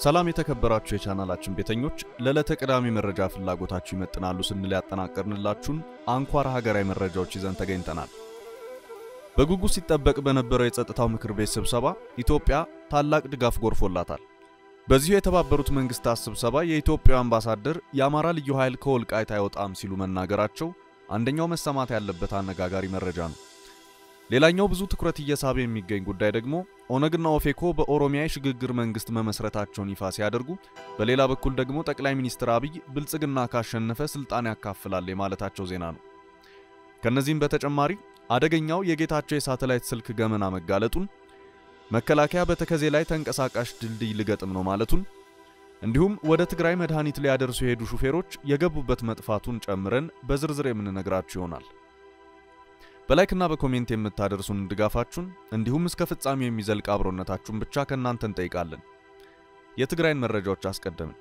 ሰላም የተከበራችሁ የቻናላችን ቤተኞች፣ ለዕለተ ቅዳሜ መረጃ ፍላጎታችሁ ይመጥናሉ ስንል ያጠናቀርንላችሁን አንኳር ሀገራዊ መረጃዎች ይዘን ተገኝተናል። በጉጉት ሲጠበቅ በነበረው የጸጥታው ምክር ቤት ስብሰባ ኢትዮጵያ ታላቅ ድጋፍ ጎርፎላታል። በዚሁ የተባበሩት መንግስታት ስብሰባ የኢትዮጵያ አምባሳደር የአማራ ልዩ ኃይል ከወልቃይት አይወጣም ሲሉ መናገራቸው አንደኛው መሰማት ያለበት አነጋጋሪ መረጃ ነው። ሌላኛው ብዙ ትኩረት እየሳበ የሚገኝ ጉዳይ ደግሞ ኦነግና ኦፌኮ በኦሮሚያ የሽግግር መንግስት መመስረታቸውን ይፋ ሲያደርጉ፣ በሌላ በኩል ደግሞ ጠቅላይ ሚኒስትር አብይ ብልጽግና ካሸነፈ ስልጣን ያካፍላል የማለታቸው ዜና ነው። ከነዚህም በተጨማሪ አደገኛው የጌታቸው የሳተላይት ስልክ ገመና መጋለጡን፣ መከላከያ በተከዜ ላይ ተንቀሳቃሽ ድልድይ ልገጥም ነው ማለቱን፣ እንዲሁም ወደ ትግራይ መድኃኒት ሊያደርሱ የሄዱ ሹፌሮች የገቡበት መጥፋቱን ጨምረን በዝርዝር የምንነግራችሁ ይሆናል። በላይክና በኮሜንት የምታደርሱን ድጋፋችሁን እንዲሁም እስከ ፍጻሜው የሚዘልቅ አብሮነታችሁን ብቻ ከእናንተ እንጠይቃለን። የትግራይን መረጃዎች አስቀደምን።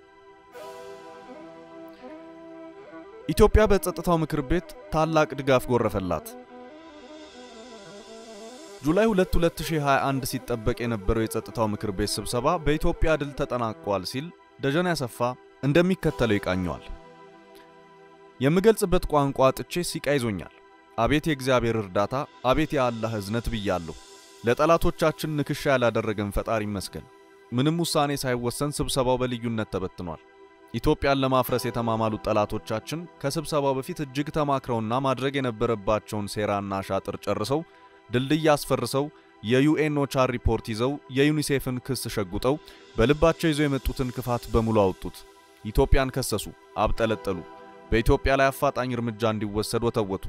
ኢትዮጵያ በጸጥታው ምክር ቤት ታላቅ ድጋፍ ጎረፈላት። ጁላይ 2 2021 ሲጠበቅ የነበረው የጸጥታው ምክር ቤት ስብሰባ በኢትዮጵያ ድል ተጠናቋል ሲል ደጀን ያሰፋ እንደሚከተለው ይቃኘዋል። የምገልጽበት ቋንቋ አጥቼ ሲቃ ይዞኛል። አቤት የእግዚአብሔር እርዳታ፣ አቤት የአላህ እዝነት ብያለሁ። ለጠላቶቻችን ንክሻ ያላደረገን ፈጣሪ ይመስገን። ምንም ውሳኔ ሳይወሰን ስብሰባው በልዩነት ተበትኗል። ኢትዮጵያን ለማፍረስ የተማማሉት ጠላቶቻችን ከስብሰባው በፊት እጅግ ተማክረውና ማድረግ የነበረባቸውን ሴራና ሻጥር ጨርሰው ድልድይ አስፈርሰው የዩኤን ኦቻር ሪፖርት ይዘው የዩኒሴፍን ክስ ሸጉጠው በልባቸው ይዘው የመጡትን ክፋት በሙሉ አወጡት። ኢትዮጵያን ከሰሱ፣ አብጠለጠሉ። በኢትዮጵያ ላይ አፋጣኝ እርምጃ እንዲወሰድ ወተወቱ።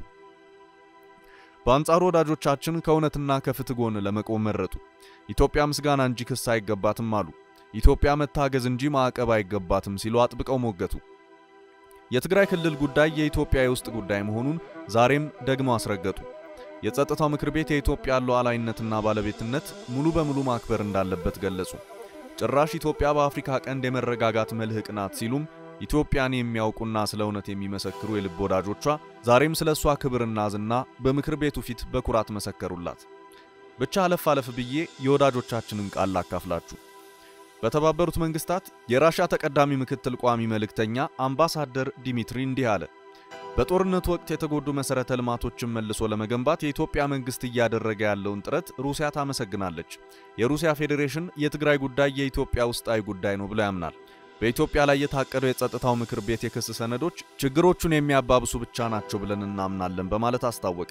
በአንጻሩ ወዳጆቻችን ከእውነትና ከፍትህ ጎን ለመቆም መረጡ። ኢትዮጵያ ምስጋና እንጂ ክስ አይገባትም አሉ። ኢትዮጵያ መታገዝ እንጂ ማዕቀብ አይገባትም ሲሉ አጥብቀው ሞገቱ። የትግራይ ክልል ጉዳይ የኢትዮጵያ የውስጥ ጉዳይ መሆኑን ዛሬም ደግመው አስረገጡ። የጸጥታው ምክር ቤት የኢትዮጵያ ሉዓላዊነትና ባለቤትነት ሙሉ በሙሉ ማክበር እንዳለበት ገለጹ። ጭራሽ ኢትዮጵያ በአፍሪካ ቀንድ የመረጋጋት መልህቅ ናት ሲሉም ኢትዮጵያን የሚያውቁና ስለ እውነት የሚመሰክሩ የልብ ወዳጆቿ ዛሬም ስለ እሷ ክብርና ዝና በምክር ቤቱ ፊት በኩራት መሰከሩላት። ብቻ አለፍ አለፍ ብዬ የወዳጆቻችንን ቃል ላካፍላችሁ። በተባበሩት መንግስታት የራሻ ተቀዳሚ ምክትል ቋሚ መልእክተኛ አምባሳደር ዲሚትሪ እንዲህ አለ። በጦርነቱ ወቅት የተጎዱ መሠረተ ልማቶችን መልሶ ለመገንባት የኢትዮጵያ መንግስት እያደረገ ያለውን ጥረት ሩሲያ ታመሰግናለች። የሩሲያ ፌዴሬሽን የትግራይ ጉዳይ የኢትዮጵያ ውስጣዊ ጉዳይ ነው ብሎ ያምናል። በኢትዮጵያ ላይ የታቀደው የጸጥታው ምክር ቤት የክስ ሰነዶች ችግሮቹን የሚያባብሱ ብቻ ናቸው ብለን እናምናለን በማለት አስታወቀ።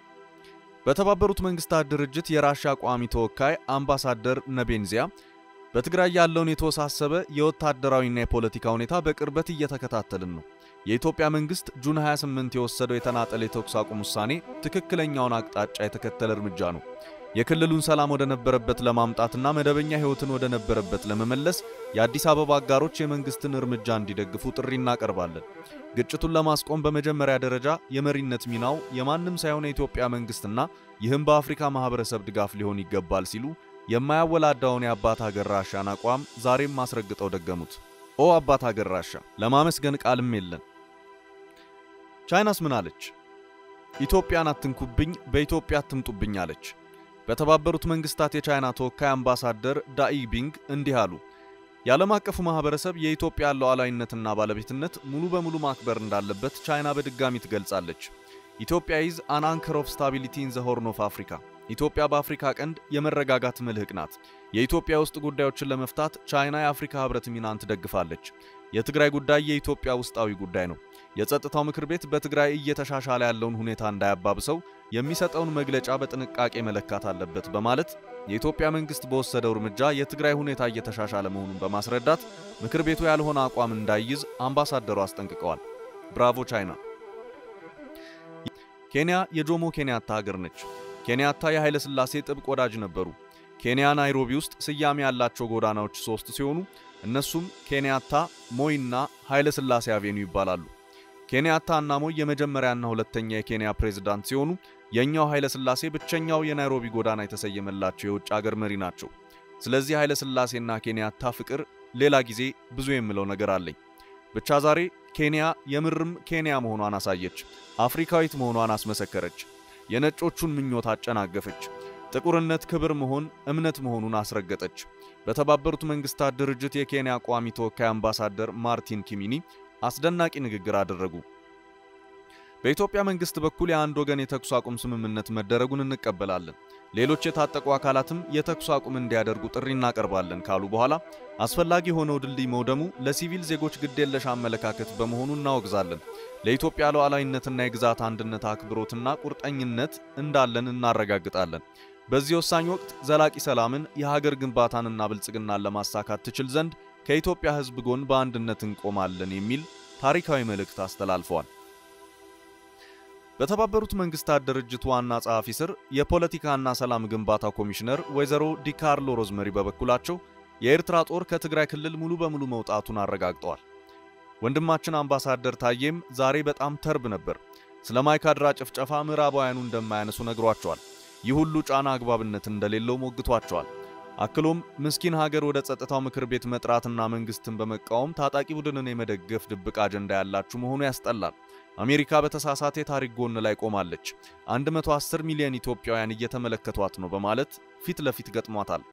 በተባበሩት መንግስታት ድርጅት የራሻ ቋሚ ተወካይ አምባሳደር ነቤንዚያ በትግራይ ያለውን የተወሳሰበ የወታደራዊና የፖለቲካ ሁኔታ በቅርበት እየተከታተልን ነው። የኢትዮጵያ መንግስት ጁን 28 የወሰደው የተናጠል የተኩስ አቁም ውሳኔ ትክክለኛውን አቅጣጫ የተከተለ እርምጃ ነው። የክልሉን ሰላም ወደ ነበረበት ለማምጣትና መደበኛ ህይወትን ወደ ነበረበት ለመመለስ የአዲስ አበባ አጋሮች የመንግስትን እርምጃ እንዲደግፉ ጥሪ እናቀርባለን። ግጭቱን ለማስቆም በመጀመሪያ ደረጃ የመሪነት ሚናው የማንም ሳይሆን የኢትዮጵያ መንግስትና ይህም በአፍሪካ ማህበረሰብ ድጋፍ ሊሆን ይገባል ሲሉ የማያወላዳውን የአባት ሀገር ራሻን አቋም ዛሬም አስረግጠው ደገሙት። ኦ አባት ሀገር ራሻ ለማመስገን ቃልም የለን። ቻይናስ ምን አለች? ኢትዮጵያን አትንኩብኝ፣ በኢትዮጵያ አትምጡብኝ አለች። በተባበሩት መንግስታት የቻይና ተወካይ አምባሳደር ዳኢ ቢንግ እንዲህ አሉ። የዓለም አቀፉ ማህበረሰብ የኢትዮጵያ ሉዓላዊነትና ባለቤትነት ሙሉ በሙሉ ማክበር እንዳለበት ቻይና በድጋሚ ትገልጻለች። ኢትዮጵያ ኢዝ አን አንከር ኦፍ ስታቢሊቲ ኢን ዘ ሆርን ኦፍ አፍሪካ። ኢትዮጵያ በአፍሪካ ቀንድ የመረጋጋት መልህቅ ናት። የኢትዮጵያ ውስጥ ጉዳዮችን ለመፍታት ቻይና የአፍሪካ ህብረት ሚናን ትደግፋለች። የትግራይ ጉዳይ የኢትዮጵያ ውስጣዊ ጉዳይ ነው። የጸጥታው ምክር ቤት በትግራይ እየተሻሻለ ያለውን ሁኔታ እንዳያባብሰው የሚሰጠውን መግለጫ በጥንቃቄ መለካት አለበት በማለት የኢትዮጵያ መንግስት በወሰደው እርምጃ የትግራይ ሁኔታ እየተሻሻለ መሆኑን በማስረዳት ምክር ቤቱ ያልሆነ አቋም እንዳይይዝ አምባሳደሩ አስጠንቅቀዋል። ብራቮ ቻይና። ኬንያ የጆሞ ኬንያታ ሀገር ነች። ኬንያታ የኃይለ ሥላሴ ጥብቅ ወዳጅ ነበሩ። ኬንያ ናይሮቢ ውስጥ ስያሜ ያላቸው ጎዳናዎች ሶስት ሲሆኑ እነሱም ኬንያታ፣ ሞይ እና ኃይለ ሥላሴ አቬኑ ይባላሉ። ኬንያታ እና ሞይ የመጀመሪያና ሁለተኛ የኬንያ ፕሬዝዳንት ሲሆኑ የኛው ኃይለ ሥላሴ ብቸኛው የናይሮቢ ጎዳና የተሰየመላቸው የውጭ አገር መሪ ናቸው። ስለዚህ ኃይለ ሥላሴና ኬንያታ ፍቅር ሌላ ጊዜ ብዙ የምለው ነገር አለኝ። ብቻ ዛሬ ኬንያ የምርም ኬንያ መሆኗን አሳየች። አፍሪካዊት መሆኗን አስመሰከረች። የነጮቹን ምኞት አጨናገፈች። ጥቁርነት ክብር መሆን እምነት መሆኑን አስረገጠች። በተባበሩት መንግስታት ድርጅት የኬንያ ቋሚ ተወካይ አምባሳደር ማርቲን ኪሚኒ አስደናቂ ንግግር አደረጉ። በኢትዮጵያ መንግስት በኩል የአንድ ወገን የተኩስ አቁም ስምምነት መደረጉን እንቀበላለን፣ ሌሎች የታጠቁ አካላትም የተኩስ አቁም እንዲያደርጉ ጥሪ እናቀርባለን ካሉ በኋላ አስፈላጊ የሆነው ድልድይ መውደሙ ለሲቪል ዜጎች ግዴለሽ አመለካከት በመሆኑ እናወግዛለን። ለኢትዮጵያ ሉዓላዊነትና የግዛት አንድነት አክብሮትና ቁርጠኝነት እንዳለን እናረጋግጣለን። በዚህ ወሳኝ ወቅት ዘላቂ ሰላምን፣ የሀገር ግንባታንና ብልጽግናን ለማሳካት ትችል ዘንድ ከኢትዮጵያ ሕዝብ ጎን በአንድነት እንቆማለን የሚል ታሪካዊ መልእክት አስተላልፈዋል። በተባበሩት መንግስታት ድርጅት ዋና ጸሐፊ ስር የፖለቲካና ሰላም ግንባታ ኮሚሽነር ወይዘሮ ዲካርሎ ሮዝመሪ በበኩላቸው የኤርትራ ጦር ከትግራይ ክልል ሙሉ በሙሉ መውጣቱን አረጋግጠዋል። ወንድማችን አምባሳደር ታዬም ዛሬ በጣም ተርብ ነበር። ስለ ማይካድራ ጭፍጨፋ ምዕራባውያኑ እንደማያነሱ ነግሯቸዋል። ይህ ሁሉ ጫና አግባብነት እንደሌለው ሞግቷቸዋል። አክሎም ምስኪን ሀገር ወደ ጸጥታው ምክር ቤት መጥራትና መንግስትን በመቃወም ታጣቂ ቡድንን የመደገፍ ድብቅ አጀንዳ ያላችሁ መሆኑ ያስጠላል። አሜሪካ በተሳሳተ የታሪክ ጎን ላይ ቆማለች። 110 ሚሊዮን ኢትዮጵያውያን እየተመለከቷት ነው በማለት ፊት ለፊት ገጥሟታል።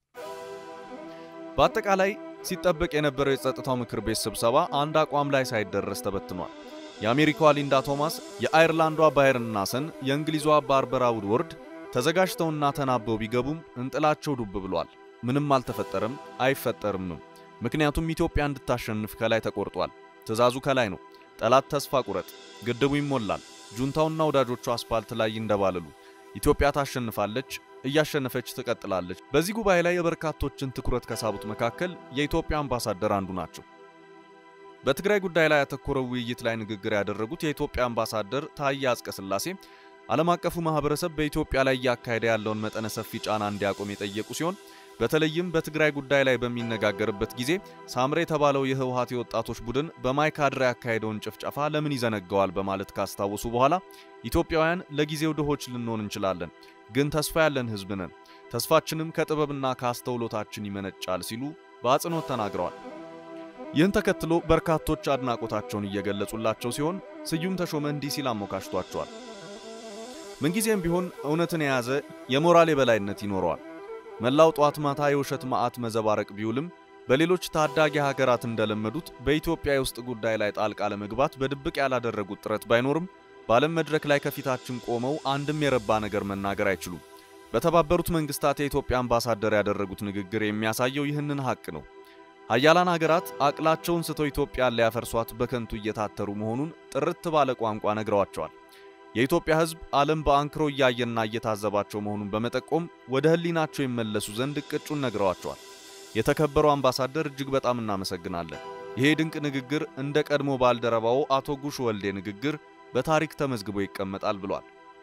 በአጠቃላይ ሲጠበቅ የነበረው የጸጥታው ምክር ቤት ስብሰባ አንድ አቋም ላይ ሳይደረስ ተበትኗል። የአሜሪካዋ ሊንዳ ቶማስ፣ የአየርላንዷ ባየርን ናሰን፣ የእንግሊዟ ባርበራ ውድወርድ ተዘጋጅተውና ተናበው ቢገቡም እንጥላቸው ዱብ ብሏል። ምንም አልተፈጠረም፣ አይፈጠርምም። ምክንያቱም ኢትዮጵያ እንድታሸንፍ ከላይ ተቆርጧል። ትዕዛዙ ከላይ ነው። ጠላት ተስፋ ቁረጥ፣ ግድቡ ይሞላል፣ ጁንታውና ወዳጆቹ አስፓልት ላይ ይንደባለሉ። ኢትዮጵያ ታሸንፋለች፣ እያሸነፈች ትቀጥላለች። በዚህ ጉባኤ ላይ የበርካቶችን ትኩረት ከሳቡት መካከል የኢትዮጵያ አምባሳደር አንዱ ናቸው። በትግራይ ጉዳይ ላይ ያተኮረው ውይይት ላይ ንግግር ያደረጉት የኢትዮጵያ አምባሳደር ታዬ አጽቀሥላሴ ዓለም አቀፉ ማህበረሰብ በኢትዮጵያ ላይ እያካሄደ ያለውን መጠነ ሰፊ ጫና እንዲያቆም የጠየቁ ሲሆን በተለይም በትግራይ ጉዳይ ላይ በሚነጋገርበት ጊዜ ሳምሬ የተባለው የህወሓት የወጣቶች ቡድን በማይካድራ ያካሄደውን ጭፍጨፋ ለምን ይዘነገዋል በማለት ካስታወሱ በኋላ ኢትዮጵያውያን ለጊዜው ድሆች ልንሆን እንችላለን፣ ግን ተስፋ ያለን ህዝብ ነን። ተስፋችንም ከጥበብና ከአስተውሎታችን ይመነጫል ሲሉ በአጽንኦት ተናግረዋል። ይህን ተከትሎ በርካቶች አድናቆታቸውን እየገለጹላቸው ሲሆን ስዩም ተሾመ እንዲህ ሲል አሞካሽቷቸዋል። ምንጊዜም ቢሆን እውነትን የያዘ የሞራል የበላይነት ይኖረዋል። መላው ጧት ማታ የውሸት መዓት መዘባረቅ ቢውልም በሌሎች ታዳጊ ሀገራት እንደለመዱት በኢትዮጵያ የውስጥ ጉዳይ ላይ ጣልቃ ለመግባት በድብቅ ያላደረጉት ጥረት ባይኖርም በዓለም መድረክ ላይ ከፊታችን ቆመው አንድም የረባ ነገር መናገር አይችሉም። በተባበሩት መንግስታት የኢትዮጵያ አምባሳደር ያደረጉት ንግግር የሚያሳየው ይህንን ሀቅ ነው። ሀያላን ሀገራት አቅላቸውን ስተው ኢትዮጵያን ሊያፈርሷት በከንቱ እየታተሩ መሆኑን ጥርት ባለ ቋንቋ ነግረዋቸዋል። የኢትዮጵያ ሕዝብ ዓለም በአንክሮ እያየና እየታዘባቸው መሆኑን በመጠቆም ወደ ሕሊናቸው ይመለሱ ዘንድ እቅጩን ነግረዋቸዋል። የተከበሩ አምባሳደር እጅግ በጣም እናመሰግናለን። ይሄ ድንቅ ንግግር እንደ ቀድሞ ባልደረባው አቶ ጉሽ ወልዴ ንግግር በታሪክ ተመዝግቦ ይቀመጣል ብሏል።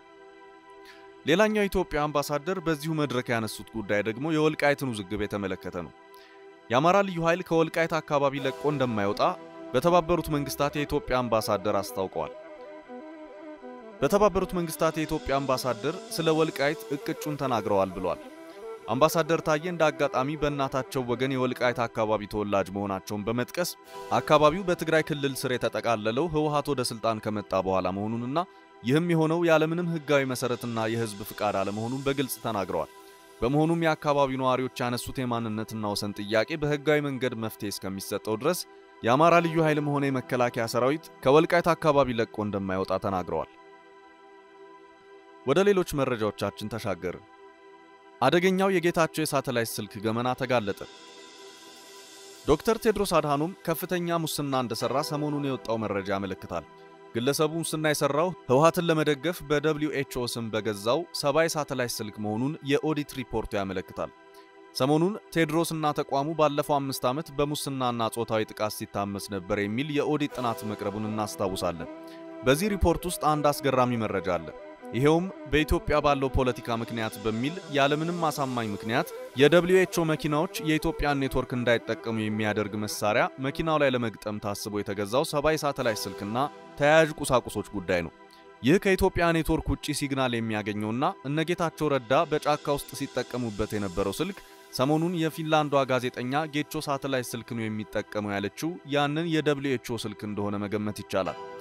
ሌላኛው የኢትዮጵያ አምባሳደር በዚሁ መድረክ ያነሱት ጉዳይ ደግሞ የወልቃይትን ውዝግብ የተመለከተ ነው። የአማራ ልዩ ኃይል ከወልቃይት አካባቢ ለቆ እንደማይወጣ በተባበሩት መንግስታት የኢትዮጵያ አምባሳደር አስታውቀዋል። በተባበሩት መንግስታት የኢትዮጵያ አምባሳደር ስለ ወልቃይት እቅጩን ተናግረዋል ብሏል። አምባሳደር ታዬ እንደ አጋጣሚ በእናታቸው ወገን የወልቃይት አካባቢ ተወላጅ መሆናቸውን በመጥቀስ አካባቢው በትግራይ ክልል ስር የተጠቃለለው ህወሓት ወደ ስልጣን ከመጣ በኋላ መሆኑንና ይህም የሆነው ያለምንም ህጋዊ መሰረትና የህዝብ ፍቃድ አለመሆኑን በግልጽ ተናግረዋል። በመሆኑም የአካባቢው ነዋሪዎች ያነሱት የማንነትና ወሰን ጥያቄ በህጋዊ መንገድ መፍትሄ እስከሚሰጠው ድረስ የአማራ ልዩ ኃይልም ሆነ የመከላከያ ሰራዊት ከወልቃይት አካባቢ ለቆ እንደማይወጣ ተናግረዋል። ወደ ሌሎች መረጃዎቻችን ተሻገርን። አደገኛው የጌታቸው የሳተላይት ስልክ ገመና ተጋለጠ። ዶክተር ቴድሮስ አድሃኖም ከፍተኛ ሙስና እንደሰራ ሰሞኑን የወጣው መረጃ ያመለክታል። ግለሰቡ ሙስና የሰራው ህወሓትን ለመደገፍ በደብሊው ኤችኦ ስም በገዛው ሰባ የሳተላይት ስልክ መሆኑን የኦዲት ሪፖርቱ ያመለክታል። ሰሞኑን ቴድሮስና ተቋሙ ባለፈው አምስት ዓመት በሙስናና ጾታዊ ጥቃት ሲታመስ ነበር የሚል የኦዲት ጥናት መቅረቡን እናስታውሳለን። በዚህ ሪፖርት ውስጥ አንድ አስገራሚ መረጃ አለ። ይሄውም በኢትዮጵያ ባለው ፖለቲካ ምክንያት በሚል ያለምንም አሳማኝ ምክንያት የደብሊው ኤችኦ መኪናዎች የኢትዮጵያን ኔትወርክ እንዳይጠቀሙ የሚያደርግ መሳሪያ መኪናው ላይ ለመግጠም ታስቦ የተገዛው ሰባ የሳተላይት ስልክና ተያያዥ ቁሳቁሶች ጉዳይ ነው። ይህ ከኢትዮጵያ ኔትወርክ ውጪ ሲግናል የሚያገኘውና እነጌታቸው ረዳ በጫካ ውስጥ ሲጠቀሙበት የነበረው ስልክ ሰሞኑን የፊንላንዷ ጋዜጠኛ ጌቾ ሳተላይት ስልክ ነው የሚጠቀመው ያለችው ያንን የደብሊው ኤችኦ ስልክ እንደሆነ መገመት ይቻላል።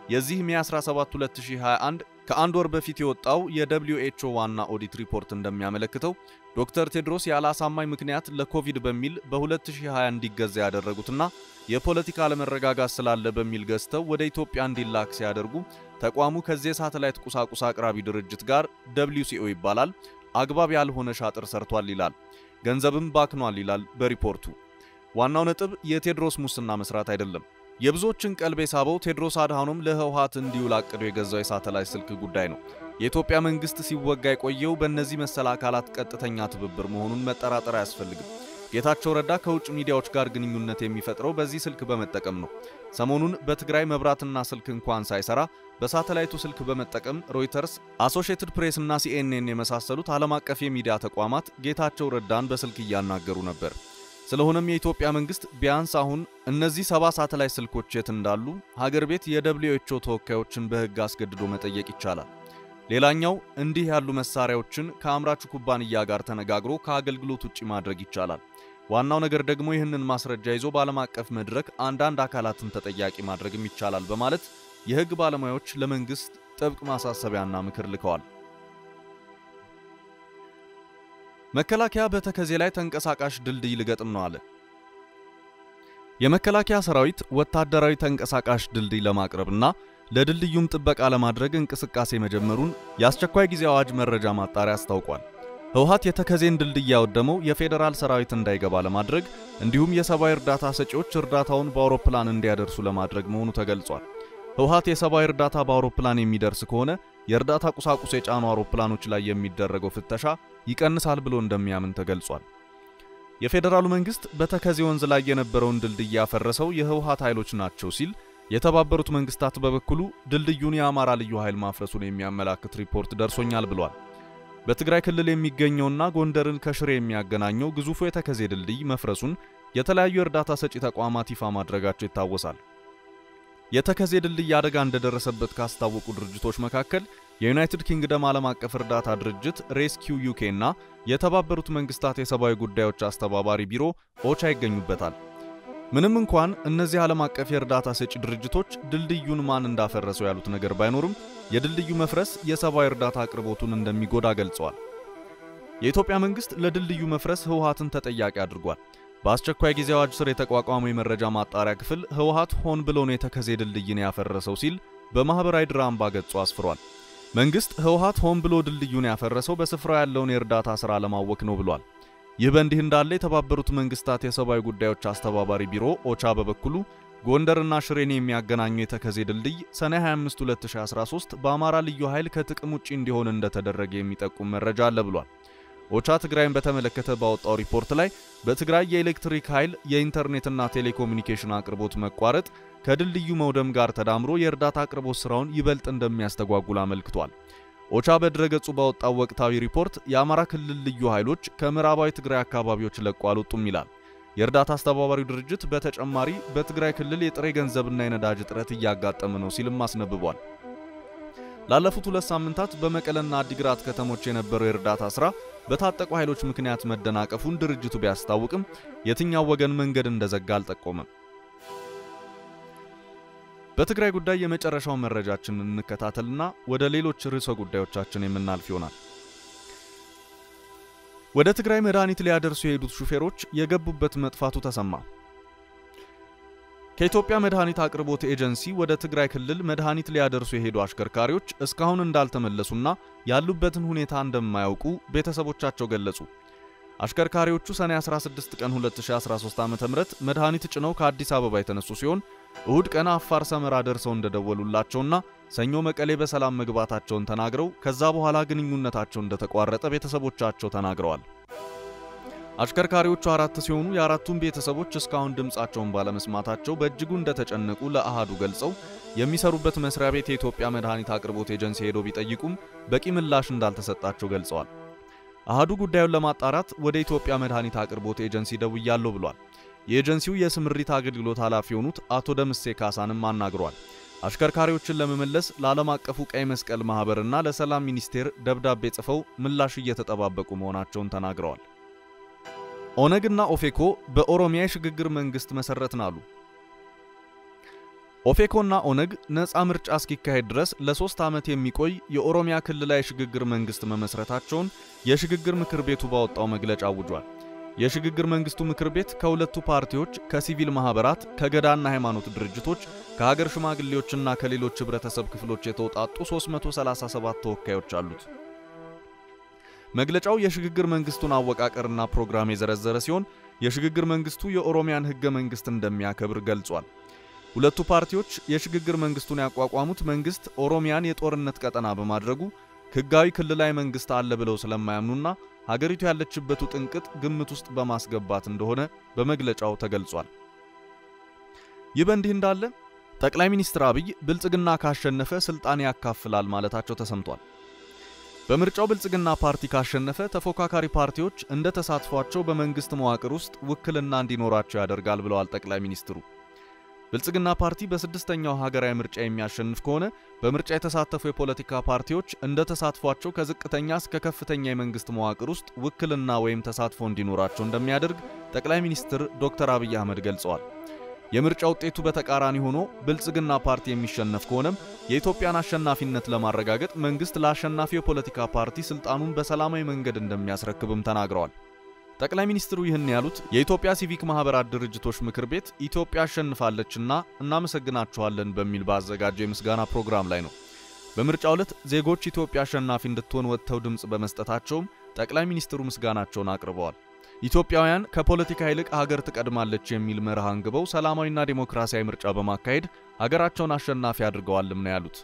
የዚህ ሜ 17 2021 ከአንድ ወር በፊት የወጣው የደብሊው ኤች ኦ ዋና ኦዲት ሪፖርት እንደሚያመለክተው ዶክተር ቴድሮስ ያለ አሳማኝ ምክንያት ለኮቪድ በሚል በ2020 እንዲገዛ ያደረጉትና የፖለቲካ አለመረጋጋት ስላለ በሚል ገዝተው ወደ ኢትዮጵያ እንዲላክ ሲያደርጉ ተቋሙ ከዚህ የሳተላይት ቁሳቁስ አቅራቢ ድርጅት ጋር ደብሊው ሲኦ ይባላል አግባብ ያልሆነ ሻጥር ሰርቷል ይላል። ገንዘብም ባክኗል ይላል በሪፖርቱ። ዋናው ነጥብ የቴድሮስ ሙስና መስራት አይደለም። የብዙዎችን ቀልብ የሳበው ቴድሮስ አድሃኖም ለህወሓት እንዲውል አቅዶ የገዛው የሳተላይት ስልክ ጉዳይ ነው። የኢትዮጵያ መንግስት ሲወጋ የቆየው በእነዚህ መሰል አካላት ቀጥተኛ ትብብር መሆኑን መጠራጠር አያስፈልግም። ጌታቸው ረዳ ከውጭ ሚዲያዎች ጋር ግንኙነት የሚፈጥረው በዚህ ስልክ በመጠቀም ነው። ሰሞኑን በትግራይ መብራትና ስልክ እንኳን ሳይሰራ በሳተላይቱ ስልክ በመጠቀም ሮይተርስ፣ አሶሺየትድ ፕሬስ እና ሲኤንኤን የመሳሰሉት ዓለም አቀፍ የሚዲያ ተቋማት ጌታቸው ረዳን በስልክ እያናገሩ ነበር። ስለሆነም የኢትዮጵያ መንግስት ቢያንስ አሁን እነዚህ ሰባ ሳተላይት ስልኮች የት እንዳሉ ሀገር ቤት የደብሊው ኤች ኦ ተወካዮችን በህግ አስገድዶ መጠየቅ ይቻላል። ሌላኛው እንዲህ ያሉ መሳሪያዎችን ከአምራቹ ኩባንያ ጋር ተነጋግሮ ከአገልግሎት ውጪ ማድረግ ይቻላል። ዋናው ነገር ደግሞ ይህንን ማስረጃ ይዞ በዓለም አቀፍ መድረክ አንዳንድ አካላትን ተጠያቂ ማድረግም ይቻላል በማለት የህግ ባለሙያዎች ለመንግስት ጥብቅ ማሳሰቢያና ምክር ልከዋል። መከላከያ በተከዜ ላይ ተንቀሳቃሽ ድልድይ ልገጥም ነው አለ። የመከላከያ ሰራዊት ወታደራዊ ተንቀሳቃሽ ድልድይ ለማቅረብና ለድልድዩም ጥበቃ ለማድረግ እንቅስቃሴ መጀመሩን የአስቸኳይ ጊዜ አዋጅ መረጃ ማጣሪያ አስታውቋል። ህወሓት የተከዜን ድልድይ ያወደመው የፌዴራል ሰራዊት እንዳይገባ ለማድረግ እንዲሁም የሰብአዊ እርዳታ ሰጪዎች እርዳታውን በአውሮፕላን እንዲያደርሱ ለማድረግ መሆኑ ተገልጿል። ህወሓት የሰብአዊ እርዳታ በአውሮፕላን የሚደርስ ከሆነ የእርዳታ ቁሳቁስ የጫኑ አውሮፕላኖች ላይ የሚደረገው ፍተሻ ይቀንሳል ብሎ እንደሚያምን ተገልጿል። የፌዴራሉ መንግስት በተከዜ ወንዝ ላይ የነበረውን ድልድይ ያፈረሰው የህወሓት ኃይሎች ናቸው ሲል የተባበሩት መንግስታት በበኩሉ ድልድዩን የአማራ ልዩ ኃይል ማፍረሱን የሚያመላክት ሪፖርት ደርሶኛል ብሏል። በትግራይ ክልል የሚገኘውና ጎንደርን ከሽሬ የሚያገናኘው ግዙፉ የተከዜ ድልድይ መፍረሱን የተለያዩ የእርዳታ ሰጪ ተቋማት ይፋ ማድረጋቸው ይታወሳል። የተከዜ ድልድይ አደጋ እንደደረሰበት ካስታወቁ ድርጅቶች መካከል የዩናይትድ ኪንግደም ዓለም አቀፍ እርዳታ ድርጅት ሬስኪው ዩኬ እና የተባበሩት መንግስታት የሰብአዊ ጉዳዮች አስተባባሪ ቢሮ ኦቻ ይገኙበታል። ምንም እንኳን እነዚህ ዓለም አቀፍ የእርዳታ ሰጪ ድርጅቶች ድልድዩን ማን እንዳፈረሰው ያሉት ነገር ባይኖርም የድልድዩ መፍረስ የሰብአዊ እርዳታ አቅርቦቱን እንደሚጎዳ ገልጸዋል። የኢትዮጵያ መንግስት ለድልድዩ መፍረስ ህወሓትን ተጠያቂ አድርጓል። በአስቸኳይ ጊዜ አዋጅ ስር የተቋቋመው የመረጃ ማጣሪያ ክፍል ህወሓት ሆን ብሎ ነው የተከዜ ድልድይን ያፈረሰው ሲል በማህበራዊ ድራምባ ገጹ አስፍሯል። መንግስት ህወሓት ሆን ብሎ ድልድዩን ያፈረሰው በስፍራው ያለውን የእርዳታ ሥራ ለማወክ ነው ብሏል። ይህ በእንዲህ እንዳለ የተባበሩት መንግስታት የሰብአዊ ጉዳዮች አስተባባሪ ቢሮ ኦቻ በበኩሉ ጎንደርና ሽሬን የሚያገናኘው የተከዜ ድልድይ ሰኔ 25 2013 በአማራ ልዩ ኃይል ከጥቅም ውጪ እንዲሆን እንደተደረገ የሚጠቁም መረጃ አለ ብሏል። ኦቻ ትግራይን በተመለከተ ባወጣው ሪፖርት ላይ በትግራይ የኤሌክትሪክ ኃይል የኢንተርኔትና ቴሌኮሙኒኬሽን አቅርቦት መቋረጥ ከድልድዩ መውደም ጋር ተዳምሮ የእርዳታ አቅርቦት ስራውን ይበልጥ እንደሚያስተጓጉል አመልክቷል። ኦቻ በድረገጹ ባወጣው ወቅታዊ ሪፖርት የአማራ ክልል ልዩ ኃይሎች ከምዕራባዊ ትግራይ አካባቢዎች ለቆ አልወጡም ይላል። የእርዳታ አስተባባሪው ድርጅት በተጨማሪ በትግራይ ክልል የጥሬ ገንዘብና የነዳጅ እጥረት እያጋጠመ ነው ሲልም አስነብቧል። ላለፉት ሁለት ሳምንታት በመቀለና አዲግራት ከተሞች የነበረው የእርዳታ ሥራ በታጠቁ ኃይሎች ምክንያት መደናቀፉን ድርጅቱ ቢያስታውቅም የትኛው ወገን መንገድ እንደዘጋ አልጠቆመም። በትግራይ ጉዳይ የመጨረሻውን መረጃችንን እንከታተልና ወደ ሌሎች ርዕሰ ጉዳዮቻችን የምናልፍ ይሆናል። ወደ ትግራይ መድኃኒት ሊያደርሱ የሄዱት ሹፌሮች የገቡበት መጥፋቱ ተሰማ። ከኢትዮጵያ መድኃኒት አቅርቦት ኤጀንሲ ወደ ትግራይ ክልል መድኃኒት ሊያደርሱ የሄዱ አሽከርካሪዎች እስካሁን እንዳልተመለሱና ያሉበትን ሁኔታ እንደማያውቁ ቤተሰቦቻቸው ገለጹ። አሽከርካሪዎቹ ሰኔ 16 ቀን 2013 ዓ.ም መድኃኒት ጭነው ከአዲስ አበባ የተነሱ ሲሆን እሁድ ቀን አፋር ሰመራ ደርሰው እንደደወሉላቸውና ሰኞ መቀሌ በሰላም መግባታቸውን ተናግረው ከዛ በኋላ ግንኙነታቸው እንደተቋረጠ ቤተሰቦቻቸው ተናግረዋል። አሽከርካሪዎቹ አራት ሲሆኑ የአራቱም ቤተሰቦች እስካሁን ድምፃቸውን ባለመስማታቸው በእጅጉ እንደተጨነቁ ለአሃዱ ገልጸው የሚሰሩበት መስሪያ ቤት የኢትዮጵያ መድኃኒት አቅርቦት ኤጀንሲ ሄደው ቢጠይቁም በቂ ምላሽ እንዳልተሰጣቸው ገልጸዋል። አሃዱ ጉዳዩን ለማጣራት ወደ ኢትዮጵያ መድኃኒት አቅርቦት ኤጀንሲ ደውያለሁ ብሏል። የኤጀንሲው የስምሪት አገልግሎት ኃላፊ የሆኑት አቶ ደምሴ ካሳንም አናግሯል። አሽከርካሪዎችን ለመመለስ ለዓለም አቀፉ ቀይ መስቀል ማኅበርና ለሰላም ሚኒስቴር ደብዳቤ ጽፈው ምላሽ እየተጠባበቁ መሆናቸውን ተናግረዋል። ኦነግና ኦፌኮ በኦሮሚያ የሽግግር መንግስት መሰረትን አሉ። ኦፌኮና ኦነግ ነፃ ምርጫ እስኪካሄድ ድረስ ለሶስት ዓመት የሚቆይ የኦሮሚያ ክልላዊ ሽግግር መንግስት መመስረታቸውን የሽግግር ምክር ቤቱ ባወጣው መግለጫ አውጇል። የሽግግር መንግስቱ ምክር ቤት ከሁለቱ ፓርቲዎች፣ ከሲቪል ማህበራት፣ ከገዳና ሃይማኖት ድርጅቶች፣ ከሀገር ሽማግሌዎችና ከሌሎች ህብረተሰብ ክፍሎች የተውጣጡ 337 ተወካዮች አሉት። መግለጫው የሽግግር መንግስቱን አወቃቀርና ፕሮግራም የዘረዘረ ሲሆን የሽግግር መንግስቱ የኦሮሚያን ህገ መንግስት እንደሚያከብር ገልጿል። ሁለቱ ፓርቲዎች የሽግግር መንግስቱን ያቋቋሙት መንግስት ኦሮሚያን የጦርነት ቀጠና በማድረጉ ህጋዊ ክልላዊ መንግስት አለ ብለው ስለማያምኑና ሀገሪቱ ያለችበት ውጥንቅጥ ግምት ውስጥ በማስገባት እንደሆነ በመግለጫው ተገልጿል። ይህ በእንዲህ እንዳለ ጠቅላይ ሚኒስትር አብይ ብልጽግና ካሸነፈ ስልጣን ያካፍላል ማለታቸው ተሰምቷል። በምርጫው ብልጽግና ፓርቲ ካሸነፈ ተፎካካሪ ፓርቲዎች እንደ ተሳትፏቸው በመንግስት መዋቅር ውስጥ ውክልና እንዲኖራቸው ያደርጋል ብለዋል ጠቅላይ ሚኒስትሩ። ብልጽግና ፓርቲ በስድስተኛው ሀገራዊ ምርጫ የሚያሸንፍ ከሆነ በምርጫ የተሳተፉ የፖለቲካ ፓርቲዎች እንደ ተሳትፏቸው ከዝቅተኛ እስከ ከፍተኛ የመንግስት መዋቅር ውስጥ ውክልና ወይም ተሳትፎ እንዲኖራቸው እንደሚያደርግ ጠቅላይ ሚኒስትር ዶክተር አብይ አህመድ ገልጸዋል። የምርጫ ውጤቱ በተቃራኒ ሆኖ ብልጽግና ፓርቲ የሚሸነፍ ከሆነም የኢትዮጵያን አሸናፊነት ለማረጋገጥ መንግስት ለአሸናፊው የፖለቲካ ፓርቲ ስልጣኑን በሰላማዊ መንገድ እንደሚያስረክብም ተናግረዋል። ጠቅላይ ሚኒስትሩ ይህን ያሉት የኢትዮጵያ ሲቪክ ማህበራት ድርጅቶች ምክር ቤት ኢትዮጵያ አሸንፋለችና እናመሰግናችኋለን በሚል ባዘጋጀው የምስጋና ፕሮግራም ላይ ነው። በምርጫው ዕለት ዜጎች ኢትዮጵያ አሸናፊ እንድትሆን ወጥተው ድምፅ በመስጠታቸውም ጠቅላይ ሚኒስትሩ ምስጋናቸውን አቅርበዋል። ኢትዮጵያውያን ከፖለቲካ ይልቅ ሀገር ትቀድማለች የሚል መርህ አንግበው ሰላማዊና ዴሞክራሲያዊ ምርጫ በማካሄድ ሀገራቸውን አሸናፊ አድርገዋልም ነው ያሉት።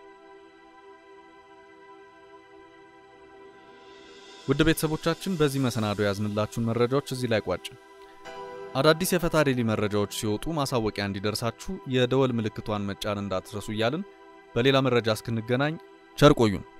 ውድ ቤተሰቦቻችን በዚህ መሰናዶ ያዝንላችሁን መረጃዎች እዚህ ላይ ቋጭ። አዳዲስ የፈታ ዴሊ መረጃዎች ሲወጡ ማሳወቂያ እንዲደርሳችሁ የደወል ምልክቷን መጫን እንዳትረሱ እያልን በሌላ መረጃ እስክንገናኝ ቸር ቆዩን።